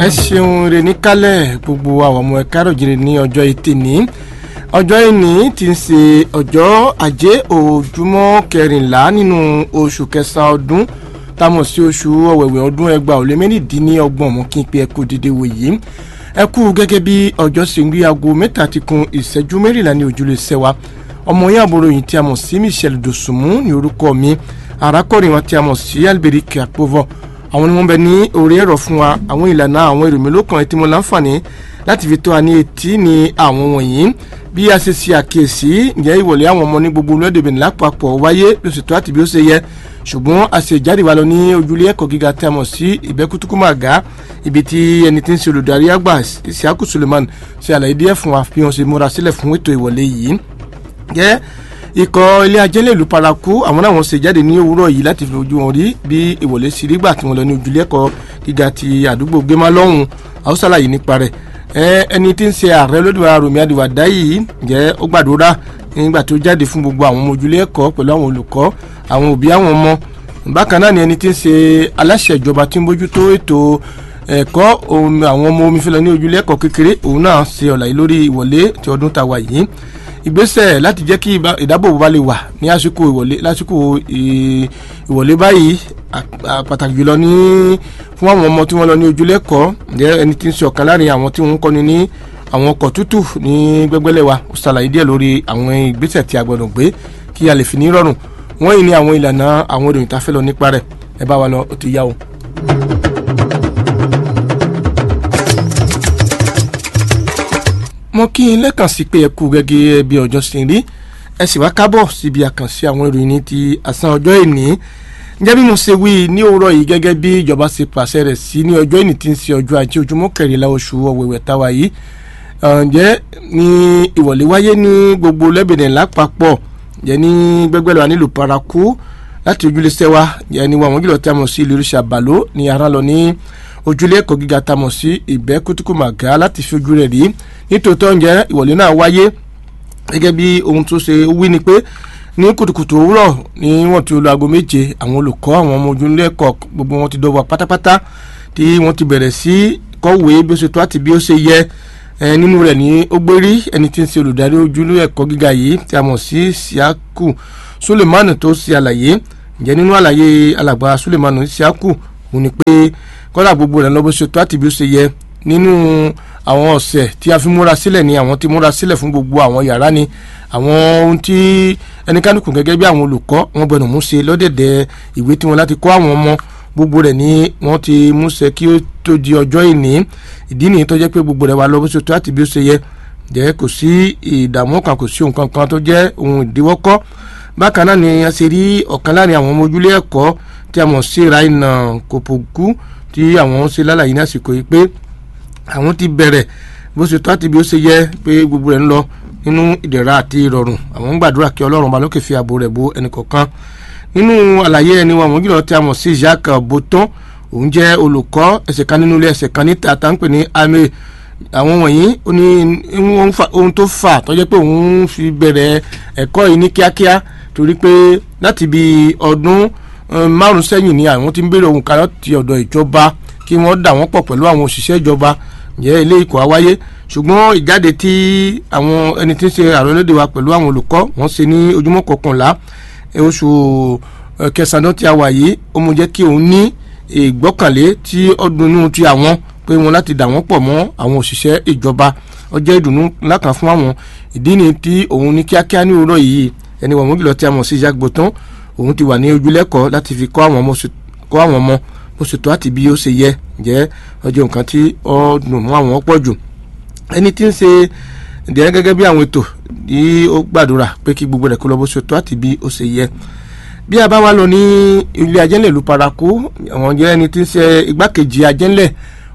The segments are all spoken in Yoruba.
ẹ ṣeun rè ní kálẹ̀ gbogbo àwọn ọmọ ẹ̀ka ròjìrì ní ọjọ́ etí ní ọjọ́ ìní ti ń ṣe ọjọ́ ajé òjúmọ́ kẹrìnlá nínú oṣù kẹsàn-án ọdún táwọn sí oṣù ọ̀wẹ̀wẹ̀ ọdún ẹgbàá ò lé mẹ́rìndínlọ́gbọ̀n mú kí n pe ẹkú dídé wò yìí ẹ kú gẹ́gẹ́ bí ọjọ́ ṣe ń gbé aago mẹ́ta ti kun ìṣẹ́jú mẹ́rìnlá ní ojúlé sẹ́wà ọmọ yẹn àbúrò yìí tí a mọ̀ sí Michelle Dosunmu ní orúkọ mi arákùnrin wọn tí a mọ̀ sí Alberic Akpovo àwọn ni wọ́n bẹ ní orí ẹ̀rọ fún wa àwọn ìlànà àwọn èrò mélòó kan tí mo láǹfààní láti fi tó a ní etí ní àwọn wọ̀nyí bí a ṣe ṣe àkíyèsí ǹjẹ́ ìwọlé àwọn ọmọ ní gbogbo orílẹ̀-èdè Benin lápapọ̀ wáyé lóṣù tó àti bí ó ṣe yẹ ṣùgbọ́n a ṣe ìjáde wa lọ ní ojúlé ẹ̀kọ́ gíga tí a mọ̀ sí ìbẹ́kútúkúmàgá ibi tí ẹni tí ń ṣe olùdarí àgbà Isiaku Suleiman ṣe àlàyé díẹ̀ fún wa bí wọ́n ṣe múra sílẹ̀ fún ètò ìwọlé yìí jẹ́ ikọ̀ ilé ajẹ́lẹ̀ ìlú paraku àwọn náà wọ́n ṣe jáde ní òwúrọ̀ yìí láti fi ojú wọn rí bí ìwọlé sí rí gbà tí wọ́n lọ ní ojúlé ẹ̀kọ́ gíga ti àdúgbò gbémá lọ́hùn àwọn ṣàlàyé nípa rẹ̀ ẹni tí ń ṣe ààrẹ olódùmarè Rọ̀mí Àdìwàdá yìí jẹ́ ó gbàdúrà nígbà tó jáde fún gbogbo àwọn ọmọ ojúlé ẹ̀kọ́ pẹ̀lú àwọn olùkọ́ àwọn òbí àwọn ọmọ bákan náà ni ẹni tí ń ṣe aláṣẹ ìjọba tí ń bójútó ètò ẹ̀kọ́ àwọn ọmọ omi fẹlẹ ní ojúlé ẹ̀kọ́ kékeré òun náà ṣe ọ̀làyé lórí ìwọlé ti ọdún tàwa yìí ìgbésẹ̀ láti jẹ́ kí ìdábòbò bá lè wà ní àsìkò ìwọlé lásìkò ìwọlé báyìí pàtàkì jùlọ ní fún àwọn ọmọ tí wọ́n lọ ní ojúlẹ́kọ̀ọ́ ǹjẹ́ ẹni tí ń ṣe ọ̀kan láàrin àwọn tí wọ́n ń kọ́ni ní àwọn ọkọ̀ tútù ní gbẹ́gbẹ́lẹ̀ wa ó ṣàlàyé díẹ̀ lórí àwọn ìgbésẹ̀ tí a gbọ́dọ̀ gbé kí a lè fi ní rọrùn wọ́n yìí ní àwọn ìlànà àwọn ìròyìn tá a fẹ́ lọ nípa rẹ̀ ẹ bá wa lọ ó ti yá o. mo kí n lẹ́kàn sí pé ẹ kú gẹ́gẹ́ bí ọjọ́ ṣe rí ẹ sì wá kábọ̀ síbi àkànṣe àwọn ìròyìn ní ti àsán ọjọ́ ìní ǹjẹ́ bí mo ṣe wí ní òwúrọ̀ yìí gẹ́gẹ́ bí ìjọba ṣe pàṣẹ rẹ̀ sí ní ọjọ́ ìní tí ń ṣe ọjọ́ ajé ojúmọ́ kẹrìnlá oṣù ọ̀wẹ̀wẹ̀ táwa yìí ǹjẹ́ ní ìwọ̀lé wáyé ní gbogbo lẹ́bẹ̀dẹ̀ lápapọ̀ ǹjẹ́ ní gbẹ́gbẹ́ lọ́wọ́ nílùú paraku láti ojúlé sẹ́wà ǹjẹ́ ní wàwọn gílọ̀ tí a mọ̀ sí ìlú ìṣàbàló ní ara lọ ní ojúlé ẹ̀kọ́ gíga tá a mọ̀ sí ìbẹ́ kútùkùmàgá láti fi ojú rẹ̀ rí nítòótọ́ ǹjẹ́ ìwọlé náà wáyé gẹ́gẹ́ bí ohun tó ṣe wí ni pé ní kùtùkùtù òwúrọ̀ ní wọ́n ti lo aago méje àwọn olùkọ́ àwọn ọmọ ojúlé ẹ̀kọ́ gbogbo wọn ti dọ́wọ́ pátápátá tí wọ́n ti bẹ̀rẹ̀ sí kọ́wé bí ó ṣe tó àti bí ó ṣe yẹ nínú rẹ̀ ní ó gbérí ẹni tí ń ṣe olùdarí ojúlé ẹ̀kọ́ gíga yìí tí a mọ̀ sí Isiaku Suleiman tó ṣe àlàyé ǹjẹ́ nínú àlàyé alàgbà Suleiman Isiaku òun ni pé kọ́lá gbogbo rẹ̀ lọ́bọ̀ ṣe tó àti bí ó ṣe yẹ nínú àwọn ọ̀sẹ̀ tí a fi múra sílẹ̀ ni àwọn tí múra sílẹ̀ fún gbogbo àwọn yàrá ni àwọn ohun tí ẹnikánukù gẹ́gẹ́ bí àwọn olùkọ́ wọn gbọ́dọ̀ mú ṣe lọ́dẹ̀dẹ̀ ìwé tí wọn láti kọ́ àwọn ọmọ gbogbo rẹ̀ ni wọ́n ti mú ṣe kí ó tó di ọjọ́ ìní ìdí nìyí tó jẹ́ pé gbogbo rẹ̀ wà lọ́bọ̀ ṣe tó àti bí ó ṣe yẹ jẹ́ kò sí ìdààmú kan kò sí ohun kankan tó jẹ́ ohun ìdíwọ́kọ́ bákan náà ni a ṣe rí ọ̀kan láàrin àwọn ọmọ ojúlé ẹ̀kọ́ tí a mọ̀ sí Raina Kopoku tí àwọn ṣe lálàyé ní àsìkò yìí pé àwọn ti bẹ̀rẹ̀ bó ṣe tó àti bí ó ṣe yẹ pé gbogbo rẹ̀ ń lọ nínú ìdẹ̀ra àti ìrọ̀rùn àwọn ń gbàdúrà kí ọlọ́run bá lókè fi ààbò rẹ̀ bo ẹnìkọ̀ọ̀kan nínú àlàyé ẹni wọn àwọn gílọ̀ tí a mọ̀ sí Jacques Boton òun jẹ́ olùkọ́ ẹsẹ̀ kan nínú ilé ẹsẹ̀ kan níta tá ń pè ní ame àwọn wọ̀nyí ó ní ohun tó fà tó jẹ́ pé òun fi bẹ̀rẹ̀ ẹ̀kọ́ yìí ní kíákíá torí pé láti bí ọdún márùn sẹ́yìn ni àwọn ti ń béèrè ohun kan láti ọ̀dọ̀ ìjọba kí wọ́n dà wọ́n pọ̀ pẹ̀lú àwọn òṣìṣẹ́ ìjọba jẹ́ ilé ikọ̀ àwáyé ṣùgbọ́n ìjáde tí àwọn ẹni tí ń ṣe ààrẹ olóde wa pẹ̀lú àwọn olùkọ́ wọ́n ṣe ní ojúmọ́ kọkànlá oṣù kẹsàn-án tí a wà yìí ó mú jẹ́ kí òun ní ìgbọ́kànlé tí ó dunnú ti àwọn pé wọn láti dà wọ́n pọ̀ mọ́ àwọn òṣìṣẹ́ ìjọba ó jẹ́ ìdùnnú ńlá kan fún àwọn ìdí ni tí òun ní kíákíá ní òwúrọ̀ yìí ẹni wọ̀n mọ́gìlọ́ tí a mọ̀ sí Jacques Boton òun ti wà ní ojúlẹ́kọ̀ọ́ láti fi kọ́ àwọn ọmọ bó ṣe tó àti bí ó ṣe yẹ jẹ́ ọjọ́ nǹkan tí ó dùn mọ́ àwọn pọ̀ jù ẹni tí ń ṣe ìdíyẹ gẹ́gẹ́ bí àwọn ètò tí ó gbàdúrà pé kí gbogbo rẹ̀ kó lọ bó ṣe tó àti bí ó ṣe yẹ bí a bá wá lọ ní ilé ajẹ́lẹ̀ ìlú paraku àwọn jẹ́ ẹni tí ń ṣe igbákejì ajẹ́lẹ̀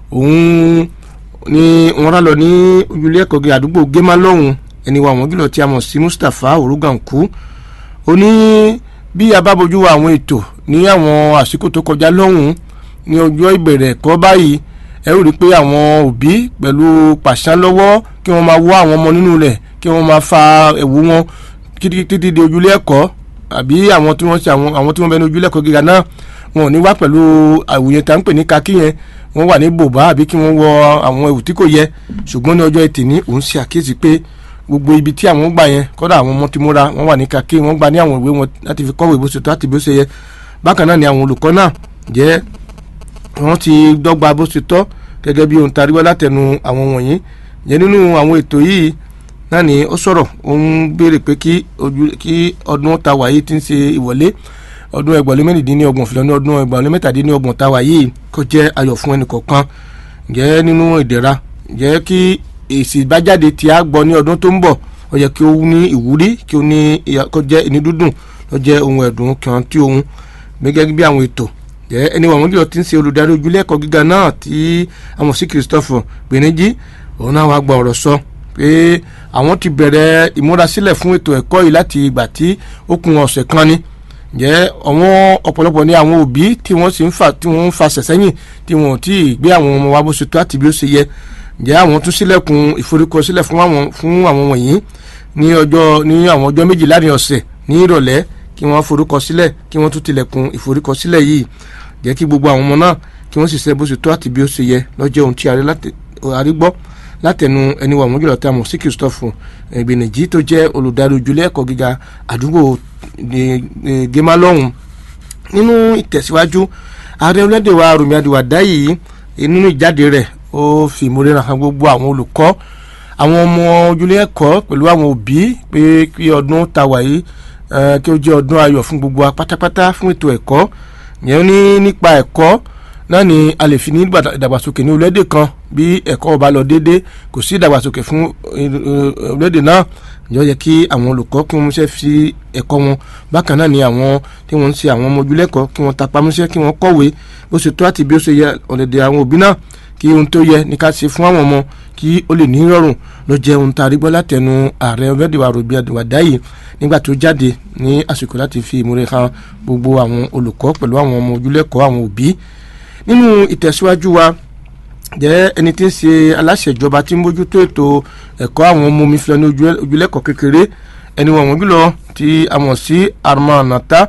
òun ni wọ́n rá lọ ní ojúlé ẹ̀kọ́ gé àdúgbò gémà lọ́hùn ẹni wa àwọn gílọ̀ tí a mọ̀ sí Mustapha Oruganku ó ní bí a bá bójú wa àwọn ètò ní àwọn àsìkò tó kọjá lọ́hùn ní ọjọ́ ìbẹ̀rẹ̀ ẹ̀kọ́ báyìí ẹ ó rí i pé àwọn òbí pẹ̀lú pàṣán lọ́wọ́ kí wọ́n máa wọ́ àwọn ọmọ nínú rẹ̀ kí wọ́n máa fa ẹ̀wù wọn títí di ojúlé ẹ̀kọ́ àbí àwọn tí wọ́n ṣe àwọn tí wọ́n bẹ ní ojúlé ẹ̀kọ́ gíga náà wọn ò ní wá pẹ̀lú àwòyẹ tá à ń pè ní kakí yẹn wọ́n wà ní bòbá àbí kí wọ́n wọ àwọn ẹ̀wù tí kò yẹ ṣùgbọ́n ní ọjọ́ ẹtì ní òun ṣe àkíyèsí pé gbogbo ibi tí àwọn gbà yẹn kọ́dà àwọn ọmọ tí mo ra wọ́n wà ní kakí wọ́n gbà ní àwọn ìwé wọn láti fi kọ́wé bó ṣe tó àti bó ṣe yẹ bákan náà ni àwọn olùkọ́ náà jẹ́ wọ́n ti dọ́gba bó ṣe tọ́ gẹ́gẹ́ bí ohun taríwá látẹnu àwọn wọ̀nyí jẹ́ nínú àwọn ètò yìí náà ni ó sọ̀rọ̀ ó ń béèrè pé kí ọdún ta wà yìí ti ń ṣe ìwọlé ọdún ẹgbẹ̀rún mẹ́rìndínlọ́gbọ̀n fìlọ́ ní ọdún ẹgbẹ̀rún mẹ́tàdínlọ́gbọ̀n ta wà yìí kó jẹ́ ayọ̀ fún ẹnì kọ̀ọ̀kan jẹ́ nínú ìdẹ̀ra jẹ́ kí èsì ìbájáde tí a gbọ́ ní ọdún tó ń bọ̀ ó yẹ kí ó ní ìwúrí kí ó ní kó jẹ́ ìní dúdùn ló jẹ́ ohun ẹ̀dùn kan tí ohun gẹ́gẹ́ bí àwọn ètò jẹ́ ẹni wọ̀n jùlọ ti ń ṣe olùdarí ojúlé ẹ̀kọ́ gíga náà tí àwọn sí Christopher Gbèníjì òun náà wàá gba ọ̀rọ̀ sọ pé àwọn ti bẹ̀rẹ̀ ìmúrasílẹ̀ fún ètò ẹ̀kọ́ yìí láti ìgbà tí ó kún ọ̀sẹ̀ kan ni jẹ́ àwọn ọ̀pọ̀lọpọ̀ ní àwọn òbí tí wọ́n sì ń fà tí wọ́n ń fa sẹ̀sẹ́yìn tí wọ́n ò tí ì gbé àwọn ọmọ wa bó ṣe tó àti bí ó ṣe yẹ jẹ́ àwọn tún sílẹ̀kùn ìforúkọsílẹ̀ fún àwọn fún àwọn wọ̀nyí ní ọjọ́ ní àwọn ọjọ́ méjì láàrin ọ̀sẹ̀ ní ìrọ̀lẹ́ kí wọ́n forúkọsílẹ̀ kí wọ́n tún tilẹ̀kùn ìforúkọsílẹ̀ yìí jẹ́ kí gbogbo àwọn ọmọ náà kí wọ́n sì ṣe bó ṣe tó àti bí ó ṣe yẹ lọ́jọ́ ohun tí a rí gbọ́ látẹnu ẹni wà wọ́n jùlọ tí a mọ̀ sí Christopher Gbènèjì tó jẹ́ olùdarí ojúlé ẹ̀kọ́ gíga àdúgbò gemalọ́hún nínú ìtẹ̀síwájú ààrẹ orílẹ̀-èdè wa Rùmí Àdìwàdá yìí nínú ìjáde rẹ̀ ó fi ìmúrẹ́ràn hàn gbogbo àwọn olùkọ́ àwọn ọmọ ojúlé ẹ̀kọ́ pẹ̀lú àwọn òbí pé kí ọdún ta wà yìí kí ó jẹ́ ọdún ayọ̀ fún gbogbo wa pátápátá fún ètò ẹ̀kọ́ yẹn ní nípa ẹ̀kọ́ náà ni a lè fi ní ìdàgbàsókè ní orílẹ̀-èdè kan bí ẹ̀kọ́ ọba lọ déédé kò sí ìdàgbàsókè fún orílẹ̀-èdè náà yọ yẹ kí àwọn olùkọ́ kí wọ́n ṣe fi ẹ̀kọ́ wọn bákan náà ni àwọn tí wọ́n ń ṣe àwọn ọmọ ojúlẹ̀kọ́ kí wọ́n tapamọ́ṣẹ́ kí wọ́n kọ̀wé bó ṣe tó àti bí ó ṣe yẹ ọ̀dẹ̀dẹ̀ àwọn òbí náà kí ohun tó yẹ ní ká ṣe fún àwọn ọmọ kí ó lè ní rọrùn ló jẹ́ ohun tá a rí gbọ́ látẹnu ààrẹ ọ̀bẹ́dẹ̀ wa Rọ̀bì Àdìwàdá yìí nígbà tó jáde ní àsìkò láti fi ìmúre hàn gbogbo àwọn olùkọ́ pẹ̀lú àwọn ọmọ ojúlẹ̀kọ́ àwọn òbí nínú ìtẹ̀síwájú wa jẹ́ ẹni tí ń ṣe aláṣẹ ìjọba tí ń bójútó ètò ẹ̀kọ́ àwọn ọmọ omi filẹ̀ ní ojúlẹ̀kọ́ kékeré ẹni wọ̀n wọ́n jùlọ tí a mọ̀ sí Armand Nata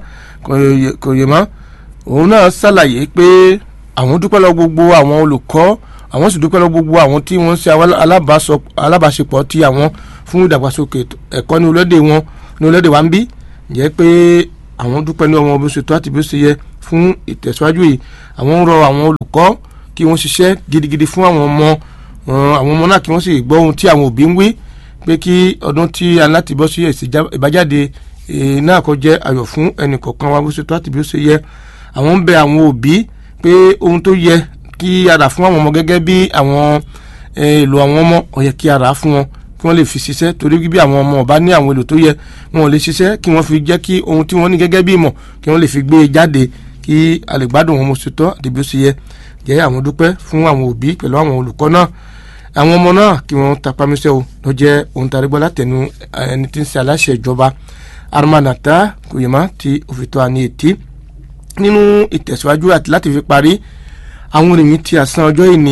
Koyema òun náà ṣàlàyé pé àwọn dúpẹ́ lọ gbogbo àwọn olùkọ́ àwọn sì dúpẹ́ lọ gbogbo àwọn tí wọ́n ń ṣe alábàáṣepọ̀ tí àwọn fún ìdàgbàsókè ẹ̀kọ́ ní orílẹ̀-èdè wọn ní orílẹ̀-èdè wa ń bí jẹ́ pé àwọn dúpẹ́ ní ọmọ bó ṣe tó àti bó ṣe yẹ fún ìtẹ̀síwájú yìí àwọn ń rọ àwọn olùkọ́ kí wọ́n ṣiṣẹ́ gidigidi fún àwọn ọmọ àwọn ọmọ náà kí wọ́n sì gbọ́ ohun tí àwọn òbí ń wí pé kí ọdún tí a láti bọ́ sí èsì ìbájáde náà kó jẹ́ ayọ̀ fún ẹnì kọ̀ọ̀kan wa bó ṣe tó àti bí ó ṣe yẹ àwọn ń bẹ àwọn òbí pé ohun tó yẹ kí a rà fún àwọn ọmọ gẹ́gẹ́ bí àwọn èlò àwọn ọmọ ó yẹ kí a rà fún wọn kí wọ́n lè fi ṣiṣẹ́ torí bí àwọn ọmọ ọba ní àwọn èlò tó yẹ wọn ò lè ṣiṣẹ́ kí wọ́n fi jẹ́ kí ohun tí wọ́n ní gẹ́gẹ́ bí ìmọ̀ kí wọ́n lè fi gbé e jáde kí a lè gbádùn wọn mo ṣe tọ́ àti bí ó ṣe yẹ jẹ́ àwọn dúpẹ́ fún àwọn òbí pẹ̀lú àwọn olùkọ́ náà àwọn ọmọ náà kí wọ́n tapamíṣẹ́ o ló jẹ́ ohun tàrí gbọ́ látẹnu ẹni tí ń ṣe aláṣẹ ìjọba Armanata Koyema ti òfìtọ́ àní ètí nínú ìtẹ̀síwájú àti láti fi parí àwọn ènìyàn ti àsán ọjọ́ ìní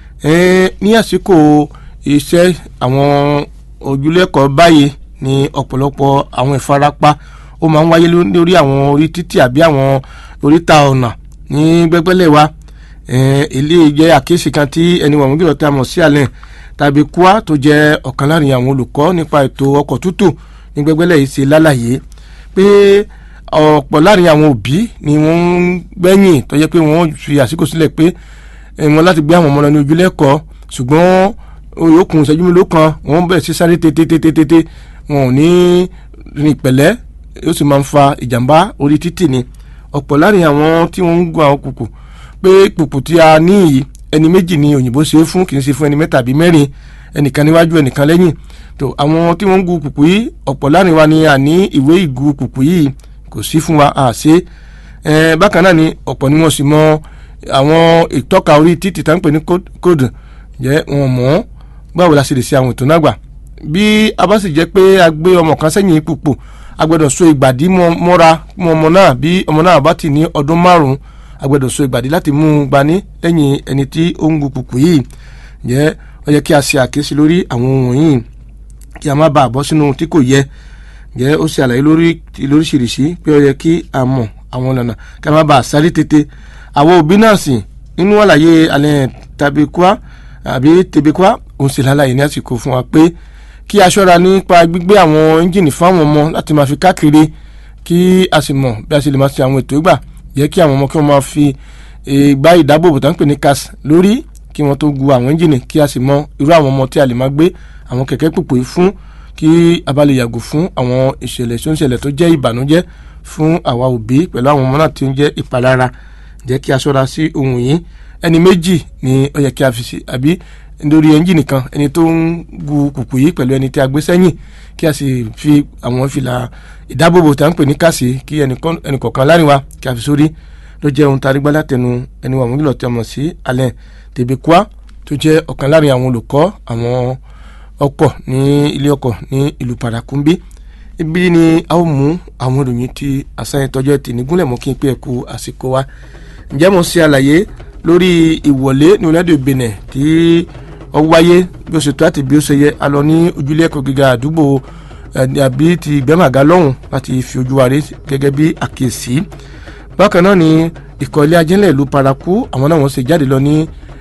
ní àsìkò iṣẹ́ àwọn ojúlẹ̀kọ́ báyìí ní ọ̀pọ̀lọpọ̀ àwọn ìfarapa ó máa ń wáyé lórí àwọn orí títì àbí àwọn oríta ọ̀nà ní gbẹ́gbẹ́lẹ̀ wa ilé jẹ́ àkíyèsí kan tí ẹni wọ̀n gbọ́dọ̀ tí a mọ̀ sí àlẹ́ tàbí kúá tó jẹ́ ọ̀kan láàrin àwọn olùkọ́ nípa ètò ọkọ̀ tútù ní gbẹ́gbẹ́lẹ̀ yìí ṣe lálàyé pé ọ̀pọ̀ láàrin àwọn òbí ni wọ́n ń gbẹ́yìn tó jẹ́ pé wọ́n fi àsìkò sílẹ̀ pé wọ́n láti gbé àwọn ọmọ lọ ní ojúlẹ̀kọ́ ṣùgbọ́n oyòkùn ìṣẹ́jú mélòó kan wọ́n bẹ̀rẹ̀ sí sáré tètè wọn ò ní rìn pẹ̀lẹ́ ó sì máa ń fa ìjàmbá orí títì ni ọ̀pọ̀ láàrin àwọn tí wọ́n ń gun àwọn kùkù pé kùkù tí a ní yìí ẹni méjì ni òyìnbó ṣe é fún kì í ṣe fún ẹni mẹ́ta àbí mẹ́rin ẹnìkan níwájú ẹnìkan lẹ́yìn tó àwọn tí wọ́n ń gun kùkù yìí ọ̀pọ̀ láàrin wa ni a ní ìwé ìgu kùkù yìí kò sí fún wa a ṣe é bákan náà ni ọ̀pọ̀ ni wọ́n sì mọ àwọn ìtọ́ka orí títì tá ń pè ní kóòdù jẹ́ wọn mọ̀ ọ́ báwo la ṣe lè ṣe àwọn ètò náà gbà bí a bá sì jẹ́ pé a gbé ọmọ kan sẹ́yìn pùpù a gbọ́dọ̀ so ìgbàdí mọ́ra mọ́ ọmọ náà bí ọmọ náà bá ti ní ọdún márùn-ún a gbọ́dọ̀ so ìgbàdí láti mú un gbani lẹ́yìn ẹni tí ó ń gu pùpù yìí jẹ́ ó yẹ kí a ṣe àkíyèsí lórí àwọn ohun yìí kí a má bàa bọ́ sínú tí kò yẹ jẹ́ ó ṣe àlàyé lórí lóríṣiríṣi pé ó yẹ kí a mọ̀ àwọn ọ̀nà ká má bàa sáré tètè àwọn òbí náà sì nínú àlàyé alẹ́ tàbí kwa àbí tèbí kwa òun sì lálàyé ní àsìkò fún wa pé kí a ṣọ́ra nípa gbígbé àwọn ẹ́ńjìnì fáwọn ọmọ láti máa fi káàkiri kí a sì mọ̀ bí a sì lè máa ṣe àwọn ètò ìgbà jẹ́ kí àwọn ọmọ kí wọ́n máa fi ìgbà ìdábòbò tó ń pè ní cas lórí kí wọ́n tó gu àwọn ẹ́ńjìnì kí a sì mọ irú àwọn ọmọ tí a lè máa gbé àwọn kẹ̀kẹ́ pòpò fún kí a bá lè yàgò fún àwọn ìṣẹ̀lẹ̀ tó ń ṣẹlẹ̀ tó jẹ́ ìbànújẹ́ fún àwa òbí pẹ̀lú àwọn ọmọ náà tí ó ń jẹ́ ìpalára jẹ́ kí a ṣọ́ra sí ohun yìí ẹni méjì ni ó yẹ kí a fi sí àbí nítorí ẹ́ńjìnì kan ẹni tó ń gu kùkù yìí pẹ̀lú ẹni tí a gbé sẹ́yìn kí a sì fi àwọn fìlà ìdábòbò tí a ń pè ní kàsí kí ẹnì kọ̀ọ̀kan láàrin wa kí a fi sórí ló jẹ́ ohun tarí gbálá tẹnu ẹni wà wọ́n kìlọ̀ tí a mọ̀ sí alẹ́ tèbékúá tó jẹ́ ọ̀kan láàrin àwọn olùkọ́ àwọn ọkọ̀ ní ilé ọkọ̀ ní ìlú parakumbi ibi ni a ó mú àwọn ìròyìn tí àṣàyàn tọjọ́ ẹtì nígúnlẹ̀ mọ́ kí n pé ẹ̀kú àsìkò wa ǹjẹ́ mo ṣe àlàyé lórí ìwọlé ní orílẹ̀-èdè Benin tí ó wáyé bí ó ṣe tó àti bí ó ṣe yẹ a lọ ní ojúlé ẹ̀kọ́ gíga àdúgbò àbí ti gbẹ́màgá lọ́hùn láti fi ojú wa rí gẹ́gẹ́ bí àkíyèsí bákan náà ni ìkọ́ ilé ajínlẹ̀ ìlú paraku àwọn náà wọ́n ṣe jáde lọ ní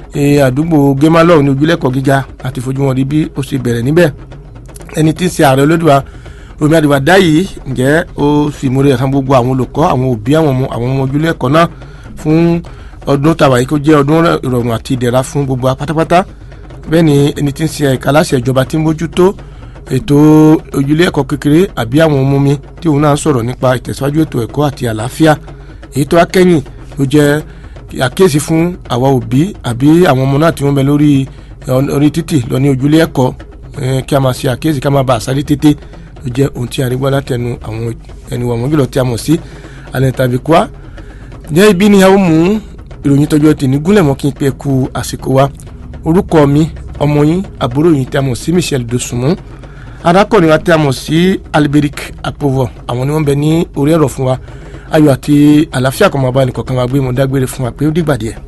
àdúgbò gemalọ ní ojúlé ẹ̀kọ́ gíga àti fojú wọn rí bí ó ṣe bẹ̀rẹ̀ níbẹ̀ ẹni tí ń ṣe ààrẹ olódùá Rọ̀mí Àdìwàdá yìí ǹjẹ́ ó sì múre ẹ̀ka gbogbo àwọn olùkọ́ àwọn òbí àwọn ọmọ àwọn ọmọ ojúlé ẹ̀kọ́ náà fún ọdún tàwa yìí kó jẹ́ ọdún ìrọ̀rùn àti ìdẹ̀ra fún gbogbo pátápátá bẹ́ẹ̀ ni ẹni tí ń ṣe ẹ̀ka aláṣẹ ìjọba tí ń mójútó ètò ojúlé ẹ̀kọ́ kékeré àbí àwọn ọmọ mi tí òun náà sọ̀rọ̀ nípa ìtẹ̀síwájú ètò ẹ̀kọ́ àti àlàáfíà èyí tó akẹ́yìn ló jẹ́ àkíyèsí fún àwa òbí àbí àwọn ọmọ náà tí wọ́n bẹ lórí orí títì lọ ní ojúlé ẹ̀kọ́ kí a máa ṣe àkíyèsí ká máa bá àṣálẹ́ tètè ló jẹ́ ohun tí a rí gbọ́ látẹnu àwọn ẹni wà wọ́n jùlọ tí a mọ̀ sí alẹ́ tàbí kwa jẹ́ ibi ni a ó mú ìròyìn tọjọ́ tì ní gúnlẹ̀ mọ́ kí n pẹ́ ku àsìkò wa orúkọ mi ọmọ yín àbúrò yín tí a mọ̀ sí Michel Dosunmu arákùnrin wa tí a mọ̀ sí Alberic Apovo àwọn ni wọ́n bẹ ní orí ẹ̀rọ fún wa ayọ̀ àti àlàáfíà kan máa bá ẹnì kọ̀ọ̀kan wa gbé mo dágbére fún wa pé ó dìgbà díẹ̀.